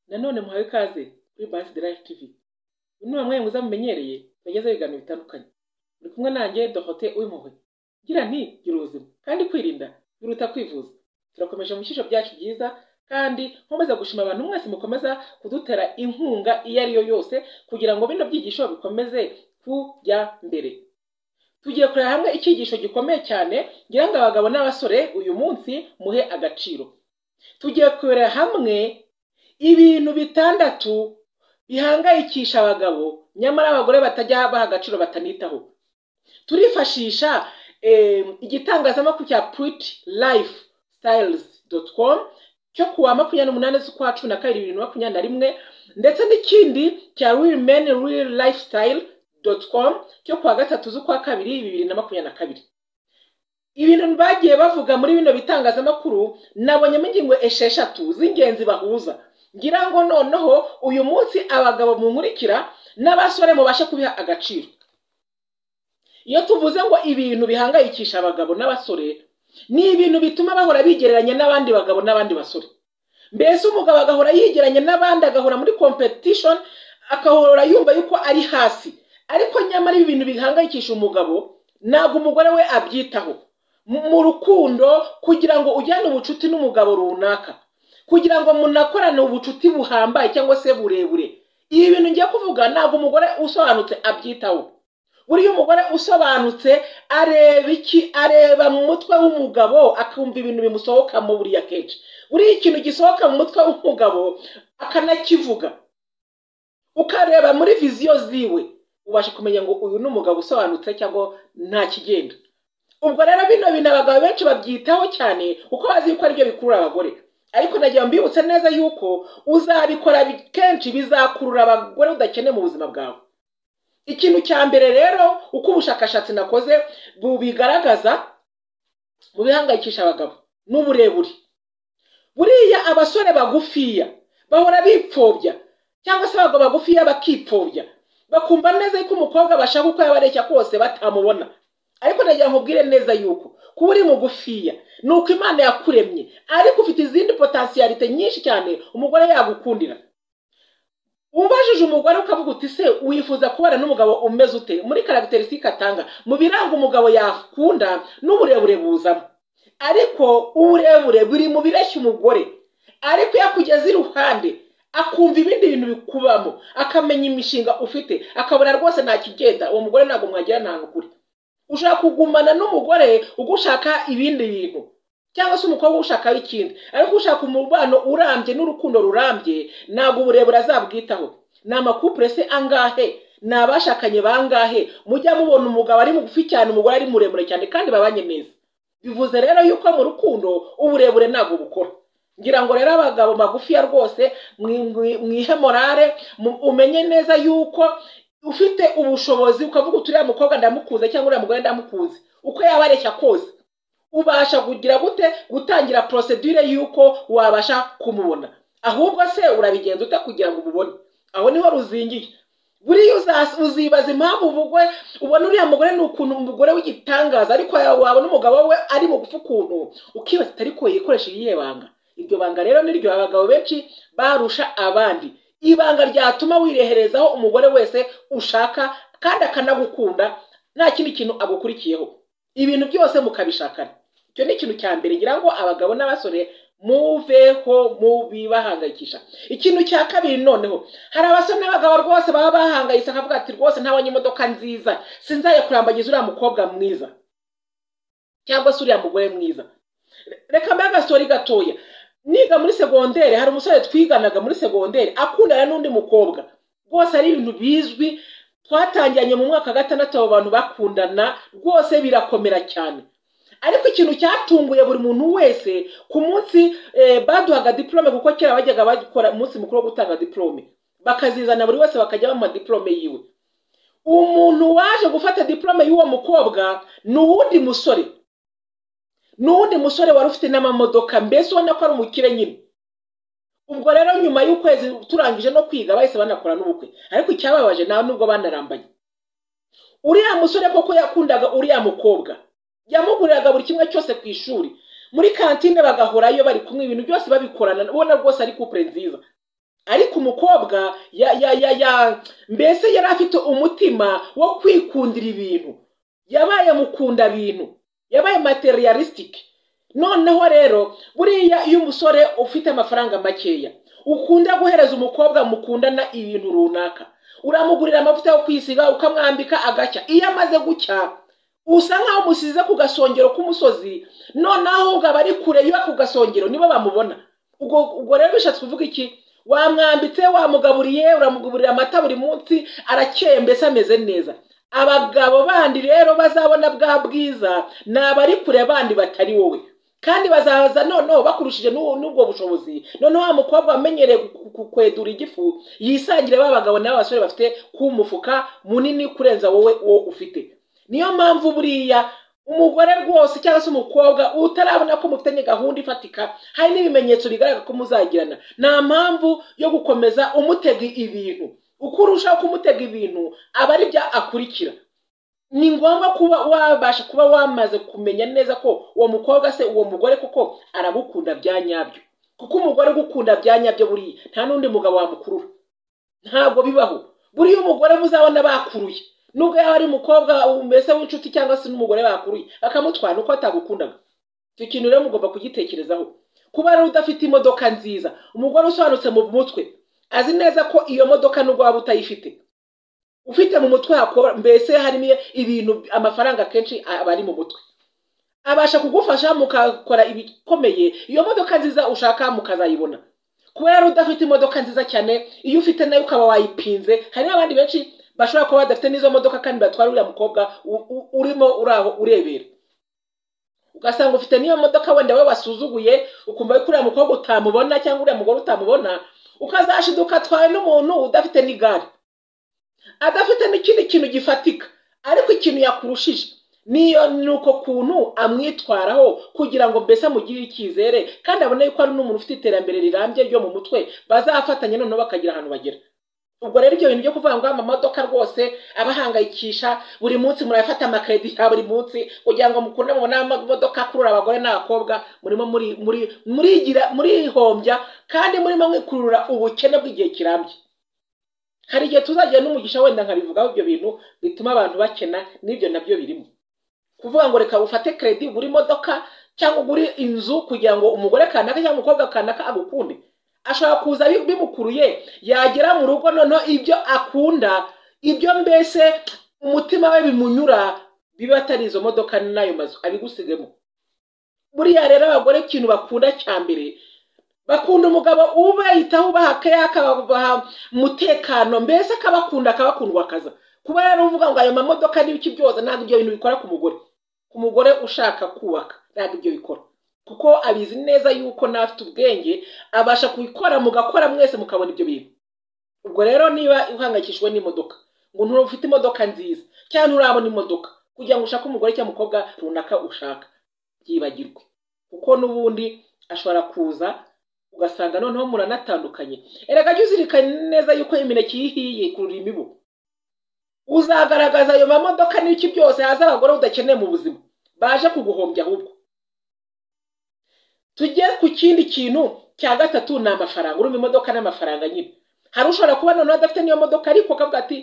Nanone muhawe ikaze kuri Bash the Life TV. Uyu ni bamwe muza mumenyereye bageza ibiganiro bitandukanye. Muri kumwe nanjye Dorote Uwimpuhwe. Ngira nti gira ubuzima kandi kwirinda biruta kwivuza. Turakomeje mu bishyisho byacu byiza kandi nkomeza gushima abantu mwese mukomeza kudutera inkunga iyo ari yo yose kugira ngo bino byigisho bikomeze kujya mbere. Tugiye kureba hamwe icyigisho gikomeye cyane ngira ngo abagabo n'abasore uyu munsi muhe agaciro. Tugiye kureba hamwe ibintu bitandatu bihangayikisha abagabo nyamara abagore batajya baha agaciro batanitaho. Turifashisha eh, igitangazamakuru cya Pretty Life Styles com cyo ku wa makumyabiri n'umunani z'ukwa cumi na kabiri bibiri na makumyabiri na rimwe ndetse n'ikindi cya Real Men Real Lifestyle com cyo ku wa gatatu z'ukwa kabiri bibiri na makumyabiri na kabiri ibintu bagiye bavuga muri bino bitangazamakuru nabonyemo ingingo esheshatu z'ingenzi bahuza ngira ngo noneho uyu munsi abagabo munkurikira n'abasore mubashe kubiha agaciro iyo tuvuze ngo ibintu bihangayikisha abagabo n'abasore ni ibintu bituma bahora bigereranya n'abandi bagabo n'abandi basore mbese umugabo agahora yigereranya n'abandi agahora muri competition akahora yumva yuko ari hasi ariko nyamara ibi bintu bihangayikisha umugabo ntabwo umugore we abyitaho mu rukundo kugira ngo ujyane ubucuti n'umugabo runaka kugira ngo munakorane ubucuti buhambaye cyangwa se burebure ibi bintu ngiye kuvuga ntabwo umugore usobanutse abyitaho buriya umugore usobanutse areba iki areba mu mutwe w'umugabo akumva ibintu bimusohokamo buriya kenshi buriya ikintu gisohoka mu mutwe w'umugabo akanakivuga ukareba muri viziyo ziwe ubasha kumenya ngo uyu ni umugabo usobanutse cyangwa nta kigenda ubwo rero bino bintu abagabo benshi babyitaho cyane kuko bazi yuko aribyo bikurura abagore ariko nagira ngo mbibutse neza yuko uzabikora kenshi bizakurura abagore udakeneye mu buzima bwawe ikintu cya mbere rero uko ubushakashatsi nakoze bubigaragaza mu bihangayikisha abagabo ni uburebure buriya abasore bagufiya bahora bipfobya cyangwa se abagabo bagufiya bakipfobya bakumva neza yuko umukobwa bashaka uko yaba areshya kose batamubona ariko nagira ngo ubwire neza yuko kuba uri mugufiya ni uko imana yakuremye ariko ufite izindi potasiyarite nyinshi cyane umugore yagukundira ubajije umugore ukavuga uti se wifuza kubana n'umugabo umeze ute muri karagiterisitike atanga mu biranga umugabo yakunda n'uburebure buzamo ariko uburebure buri mu bireshya umugore ariko iyo akugeze iruhande akumva ibindi bintu bikubamo akamenya imishinga ufite akabona rwose nta kigenda uwo mugore ntabwo mwagira ntabwo kure ushaka kugumana n'umugore ugushaka ibindi bintu cyangwa se umukobwa ushaka ikindi ariko ushaka umubano urambye n'urukundo rurambye ntabwo uburebure azabwitaho ni amakupure se angahe ni abashakanye bangahe mujya mubona umugabo ari mugufi cyane umugore ari muremure cyane kandi babanye neza bivuze rero yuko mu rukundo uburebure ntabwo bukora ngira ngo rero abagabo magufiya rwose mwihe morare umenye neza yuko ufite ubushobozi ukavuga uti uriya mukobwa ndamukunze cyangwa uriya mugore ndamukunze uko yaba areshya kose ubasha kugira gute gutangira porosedure y'uko wabasha kumubona ahubwo se urabigenza ute kugira ngo umubone aho niho ruzingiye buriya uzibaza impamvu uvugwe ubona uriya mugore ni ukuntu umugore w'igitangaza ariko wabona umugabo we ari mugufi ukuntu ukibaza ariko yikoresheje iyihe banga iryo banga rero niryo abagabo benshi barusha abandi ibanga ryatuma wireherezaho umugore wese ushaka kandi akanagukunda nta kindi kintu agukurikiyeho ibintu byose mukabishakana icyo ni ikintu cya mbere ngira ngo abagabo n'abasore muveho mubibahangayikisha ikintu cya kabiri noneho hari abasore n'abagabo rwose baba bahangayitse akavuga ati rwose ntabonye imodoka nziza sinzaye kurambagiza uriya mukobwa mwiza cyangwa se uriya mugore mwiza reka mbe agasori gatoya niga muri segonderi hari umusore twiganaga muri segonderi akundana n'undi mukobwa rwose ari ibintu bizwi twatangiranye mu mwaka wa gatandatu abo bantu bakundana rwose birakomera cyane ariko ikintu cyatunguye buri muntu wese ku munsi baduhaga diporome kuko kera bajyaga bakora umunsi mukuru wo gutanga diporome bakazizana buri wese bakajya bamuha diporome yiwe umuntu waje gufata diporome y'uwo mukobwa ni uwundi musore n'uwundi musore wari ufite n'amamodoka mbese ubona ko ari umukire nyine ubwo rero nyuma y'ukwezi turangije no kwiga bahise banakora n'ubukwe ariko icyababaje nta nubwo banarambanye uriya musore koko yakundaga uriya mukobwa yamuguriraga buri kimwe cyose ku ishuri muri kantine bagahorayo bari kumwe ibintu byose babikorana ubona rwose ari kupure nziza ariko umukobwa ya ya ya ya mbese yari afite umutima wo kwikundira ibintu yabaye mukunda bintu yabaye materialisitike noneho rero buriya iyo umusore ufite amafaranga makeya ukunda guhereza umukobwa mukundana ibintu runaka uramugurira amavuta yo kwisiga ukamwambika agacya iyo amaze gucya usa nkaho umusize ku gasongero k'umusozi noneho aba ari kure yo ku gasongero nibo bamubona ubwo rero bishatse kuvuga iki wamwambitse wamugaburiye uramugurira amata buri munsi arakeye mbese ameze neza abagabo bandi rero bazabona bwa bwiza ni abari kure bandi batari wowe kandi bazaza noneho bakurushije n'ubwo bushobozi noneho wa mukobwa wamenyereye kwedura igifu yisangire ba bagabo n'aba basore bafite ku mufuka munini kurenza wowe uwo ufite niyo mpamvu buriya umugore rwose cyangwa se umukobwa utarabona ko mufitanye gahunda ifatika hari n'ibimenyetso bigaragara ko muzagirana nta mpamvu yo gukomeza umutega ibintu uko urushaho kumutega ibintu aba ari byo akurikira ni ngombwa kuba wabasha kuba wamaze kumenya neza ko uwo mukobwa se uwo mugore kuko aragukunda bya nyabyo kuko umugore ugukunda bya nyabyo buriya nta n'undi mugabo wamukurura ntabwo bibaho buriya umugore muzabona bakuruye nubwo yaba ari umukobwa mbese w'inshuti cyangwa se n'umugore bakuruye bakamutwara uko atagukundaga icyo kintu rero mugomba kugitekerezaho kuba rero udafite imodoka nziza umugore usobanutse mu mutwe azi neza ko iyo modoka nubwo waba utayifite ufite mu mutwe hakora mbese harimo ibintu amafaranga akenshi aba ari mu mutwe abasha kugufasha mukakora ibikomeye iyo modoka nziza ushaka mukazayibona kuba yari udafite imodoka nziza cyane iyo ufite nayo ukaba wayipinze hari n'abandi benshi bashobora kuba badafite n'izo modoka kandi batwara uriya mukobwa urimo uraho urebera ugasanga ufite n'iyo modoka wenda we wasuzuguye ukumva ko uriya mukobwa utamubona cyangwa uriya mugore utamubona ukazashiduka atwawe n'umuntu udafite n'igare adafite n'ikindi kintu gifatika ariko ikintu yakurushije niyo ni uko kuntu amwitwaraho kugira ngo mbese amugirire icyizere kandi abone ko ari n'umuntu ufite iterambere rirambye ryo mu mutwe bazafatanya noneho bakagira ahantu bagera ubwo rero ibyo bintu byo kuvuga ngo amamodoka rwose abahangayikisha buri munsi murayafata amakaredi ya buri munsi kugira ngo mukunde mubone amamodoka akurura abagore n'abakobwa murimo muri muri murigira murihombya kandi murimo mwikurura ubukene bw'igihe kirambye hari igihe tuzagira n'umugisha wenda nkabivugaho ibyo bintu bituma abantu bakena n'ibyo nabyo birimo kuvuga ngo reka ufate keredi ugure imodoka cyangwa ugure inzu kugira ngo umugore kanaka cyangwa umukobwa kanaka agukunde ashobora kuza bimukuruye yagera mu rugo noneho ibyo akunda ibyo mbese umutima we bimunyura biba atari izo modoka n'ayo mazu abigusigemo buriya rero abagore ikintu bakunda cya mbere bakunda umugabo ubahitaho ubaha keya akabaha umutekano mbese akabakunda akabakundwa akaza kuba rero uvuga ngo ayo mamodoka n'ibiki byose ntabwo ibyo bintu bikora ku mugore ku mugore ushaka kubaka ntabwo ibyo bikora kuko abizi neza yuko n'afite ubwenge abasha kubikora mugakora mwese mukabona ibyo bintu ubwo rero niba uhangayikishijwe n'imodoka ngo ntufite imodoka nziza cyangwa nturabona imodoka kugira ngo ushake umugore cyangwa umukobwa runaka ushaka byibagirwe kuko n'ubundi ashobora kuza ugasanga noneho muranatandukanye erega jya uzirikane neza yuko imineke iyo ihiye ikurura imibu uzagaragaza ayo mamodoka n'iki byose haza abagore udakeneye mu buzima baje kuguhombya ahubwo tujye ku kindi kintu cya gatatu ni amafaranga urumva imodoka n'amafaranga nyine hari ushobora kuba noneho adafite n'iyo modoka ariko akavuga ati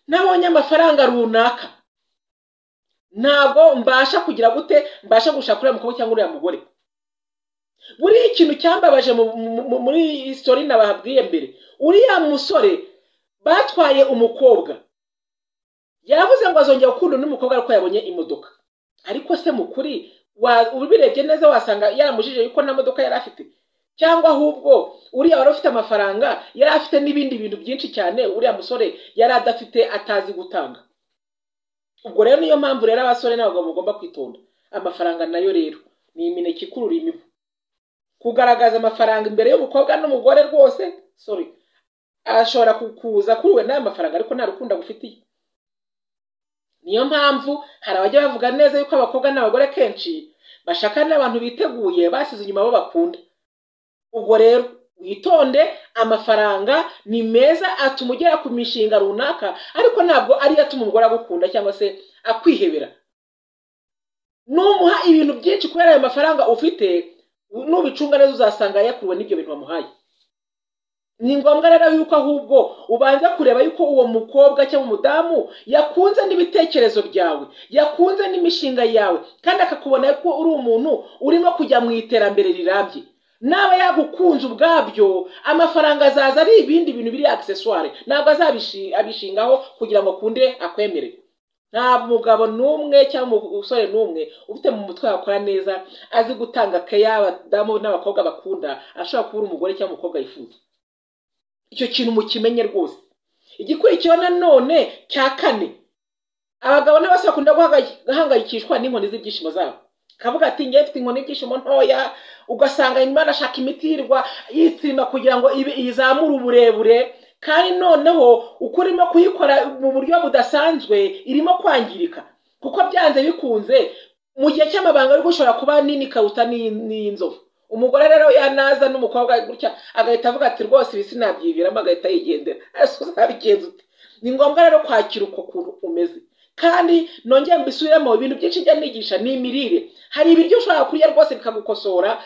nabonye amafaranga runaka ntabwo mbasha kugira gute mbasha gushaka uriya mukobwa cyangwa uriya mugore buriya ikintu cyambabaje muri isitori nababwiye mbere uriya musore batwaye umukobwa yavuze ngo azongera gukunda n'umukobwa ariko yabonye imodoka ariko se mukuri ubirebye neza wasanga yaramujije yuko nta modoka yari afite cyangwa ahubwo uriya wari ufite amafaranga yari afite n'ibindi bintu byinshi cyane uriya musore yari adafite atazi gutanga ubwo rero niyo mpamvu rero abasore n'abagabo bagomba kwitonda amafaranga nayo rero ni imineke ikurura imibu kugaragaza amafaranga imbere y'umukobwa n'umugore rwose sorry ashobora kuza akuruwe n'ayo mafaranga ariko nta rukundo agufitiye niyo mpamvu hari abajya bavuga neza yuko abakobwa n'abagore kenshi bashaka n'abantu biteguye basize inyuma abo bakunda ubwo rero witonde amafaranga ni meza atuma ugera ku mishinga runaka ariko ntabwo ariyo atuma umugore agukunda cyangwa se akwihebera numuha ibintu byinshi kubera ayo mafaranga ufite nubicunga neza uzasanga yakuruwe n'ibyo bintu wamuhaye ni ngombwa rero yuko ahubwo ubanza kureba yuko uwo mukobwa cyangwa umudamu yakunze n'ibitekerezo byawe yakunze n'imishinga yawe kandi akakubona ko uri umuntu urimo kujya mu iterambere rirambye naba yagukunze ubwabyo amafaranga azaza ari ibindi bintu biri agisesware ntabwo azabishingaho kugira ngo akunde akwemere nta mugabo n'umwe cyangwa umusore n'umwe ufite mu mutwe wakora neza azi gutanga keya abadamu n'abakobwa bakunda ashobora kuba umugore cyangwa umukobwa yifuza icyo kintu mukimenye rwose igikurikiyeho nanone cya kane abagabo n'abasore bakunda guhangayikishwa n'inkoni z'ibyishimo zabo kavuga ati ngewe mfite inkoni y'ibyishimo ntoya ugasanga nyuma arashaka imiti yirirwa yitsimba kugira ngo izamure uburebure kandi noneho uko urimo kuyikora mu buryo budasanzwe irimo kwangirika kuko byanze bikunze mu gihe cy'amabanga ariko ushobora kuba nini karuta n'iy'inzovu umugore rero yanaza n'umukobwa gutya agahita avuga ati rwose ibi sinabyiviramo agahita yigendera ese uzabigenza ute ni ngombwa rero kwakira uko kuntu umeze kandi nongeye mbisubiremo ibintu byinshi njya nigisha ni imirire hari ibiryo ushobora kurya rwose bikagukosora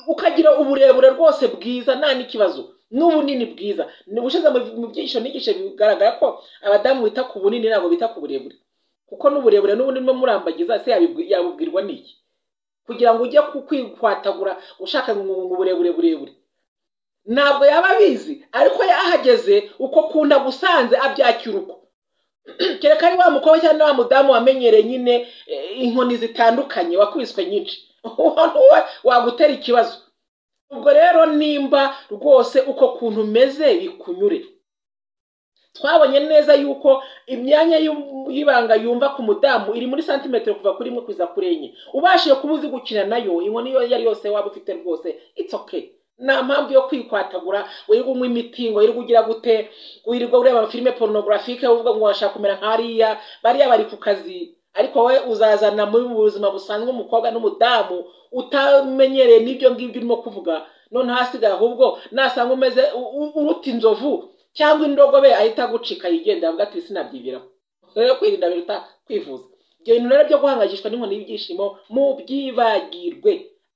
ukagira uburebure rwose bwiza nta n'ikibazo n'ubunini bwiza ubushize mu byinshi nigisha bigaragara ko abadamu bita ku bunini ntabwo bita ku burebure kuko n'uburebure n'ubunini bwo murambagiza se yabubwirwa n'iki kugira ngo ujye kwihwatagura ushaka uburebure burebure ntabwo yaba abizi ariko yahageze uko kunda gusanze abyakira uko kereka ari wa mukobwa cyangwa wa mudamu wamenyereye nyine inkoni zitandukanye wakubiswe nyinshi uwo wagutera ikibazo ubwo rero nimba rwose uko kuntu umeze bikunyure twabonye neza yuko imyanya y'ibanga yumva ku mudamu iri muri santimetero kuva kuri imwe kuza kuri enye ubashije kuba uzi gukina nayo inkoni iyo ari yose waba ufite rwose it's okay nta mpamvu yo kwikwatagura wirirwa unywa imiti ngo wirirwa ugira gute wirirwa ureba amafilime porunogurafike uvuga ngo washaka kumera nk'ariya bariya bari ku kazi ariko wowe uzazana muri mu buzima busanzwe umukobwa n'umudamu utamenyereye n'ibyo ngibyo urimo kuvuga none hasigaye ahubwo nasanga umeze uruta inzovu cyangwa indogobe ahita agucika yigendera avuga ati sinabyibiramo rero kwirinda biruta kwivuza ibyo bintu rero byo guhangayikishwa n'inkoni y'ibyishimo mu byibagirwe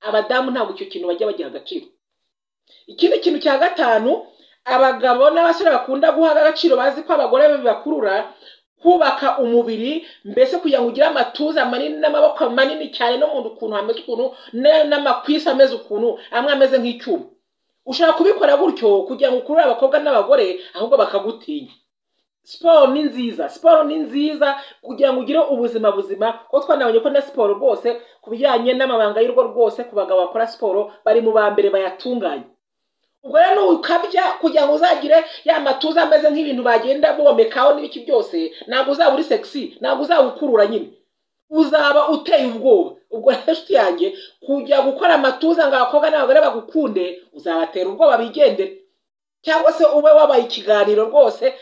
abadamu ntabwo icyo kintu bajya bagiha agaciro ikindi kintu cya gatanu abagabo n'abasore bakunda guha agaciro bazi ko abagore bibakurura kubaka umubiri mbese kugira ngo ugire amatuza manini n'amaboko manini cyane no mu nda ukuntu hameze ukuntu n'amakwisi ameze ukuntu amwe ameze nk'icyuma ushobora kubikora gutyo kugira ngo ukurure abakobwa n'abagore ahubwo bakagutinya siporo ni nziza siporo ni nziza kugira ngo ugire ubuzima buzima kuko twanabonye ko na siporo rwose ku bijyanye n'amabanga y'urugo rwose ku bagabo bakora siporo bari mu ba mbere bayatunganya ubwo rero nukabya kugira ngo uzagire ya matuza ameze nk'ibintu bagenda bomekaho n'ibiki byose ntabwo uzaba uri segisi ntabwo uzaba ukurura nyine uzaba uteye ubwoba ubwo rero inshuti yanjye kujya gukora amatuza ngo abakobwa n'abagore bagukunde uzabatera ubwoba bigendere cyangwa se ube wabaye ikiganiro rwose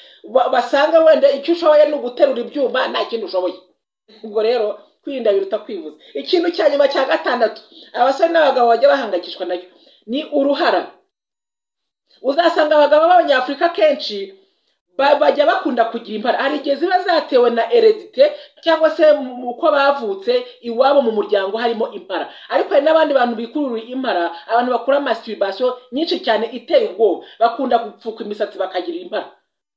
basanga wenda icyo ushoboye ni uguterura ibyuma nta kindi ushoboye ubwo rero kwirinda biruta kwivuza ikintu cya nyuma cya gatandatu abasore n'abagabo bajya bahangayikishwa nacyo ni uruhara uzasanga abagabo b'abanyafurika kenshi bajya bakunda kugira impara hari igihe ziba zatewe na eredite cyangwa se uko bavutse iwabo mu muryango harimo impara ariko hari n'abandi bantu bikururiye impara abantu bakora masturbation nyinshi cyane iteye ubwoba bakunda gupfuka imisatsi bakagira impara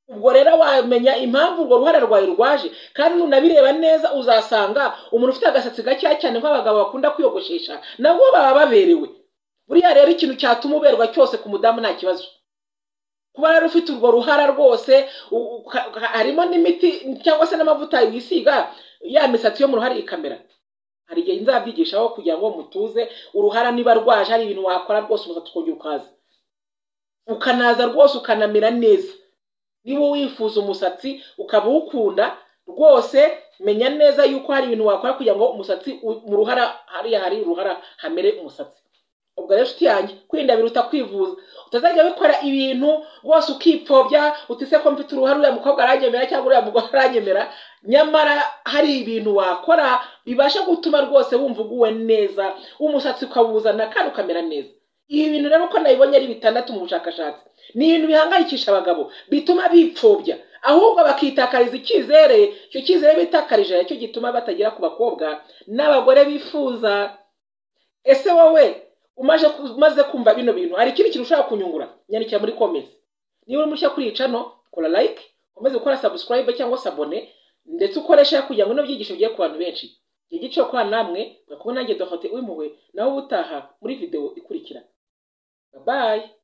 ubwo rero wamenya impamvu urwo ruhare rwawe rwaje kandi nunabireba neza uzasanga umuntu ufite agasatsi gakeya cyane nk'abagabo bakunda kwiyogoshesha nabo baba baberewe buriya rero ikintu cyatuma uberwa cyose ku mudamu nta kibazo kuba rero ufite urwo ruhara rwose harimo n'imiti cyangwa se n'amavuta wisiga ya misatsi yo mu ruhare ikamera hari igihe nzabyigishaho kugira ngo mutuze uruhara niba rwaje hari ibintu wakora rwose umusatsi ukongera ukaza ukanaza rwose ukanamera neza niba wifuza umusatsi ukaba uwukunda rwose menya neza yuko hari ibintu wakora kugira ngo umusatsi mu ruhara hariya hari uruhara hamere umusatsi ubwo rero inshuti yanjye kwirinda biruta kwivuza utazajya bikora ibintu rwose ukipfobya utise ko mfite uruhare uriya mukobwa aranyemera cyangwa uriya mugore aranyemera nyamara hari ibintu wakora bibasha gutuma rwose wumva uguwe neza umusatsi ukawuzana kandi ukamera neza ibi bintu rero uko nabibonye ari bitandatu mu bushakashatsi ni ibintu bihangayikisha abagabo bituma bipfobya ahubwo bakitakariza icyizere icyo cyizere bitakarije nicyo gituma batagera ku bakobwa n'abagore bifuza ese wowe umaze kumva bino bintu hari ikindi kintu ushobora kunyungura nyandikira muri komenti niba uri mushya kuri iyi cano kora like ukomeze gukora subscribe cyangwa se abone ndetse ukore share kugira ngo bino byigisho bigere ku bantu benshi igihe gice kwa namwe mwakubona nanjye dohote uwimpuhwe nawe ubutaha muri video ikurikira bye bye